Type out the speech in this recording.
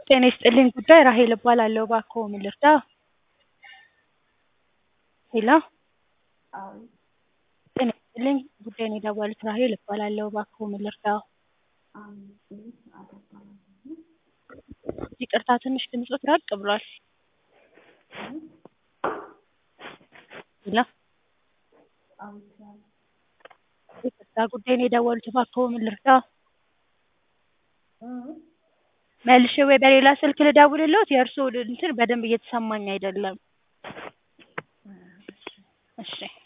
ጤና ይስጥልኝ ጉዳይ ራሔል እባላለሁ እባክዎ ምን ልርዳዎ? ሄሎ ጤና ይስጥልኝ ጉዳዩን የደወሉት ራሔል እባላለሁ እባክዎ ምን ልርዳዎ? ይቅርታ ትንሽ ድምፅዎት ራቅ ብሏል ሄሎ ይቅርታ ጉዳዩን የደወሉት እባክዎ ምን ልርዳዎ? መልሼ ወይ በሌላ ስልክ ልደውልልዎት የእርስዎ እንትን በደንብ እየተሰማኝ አይደለም እሺ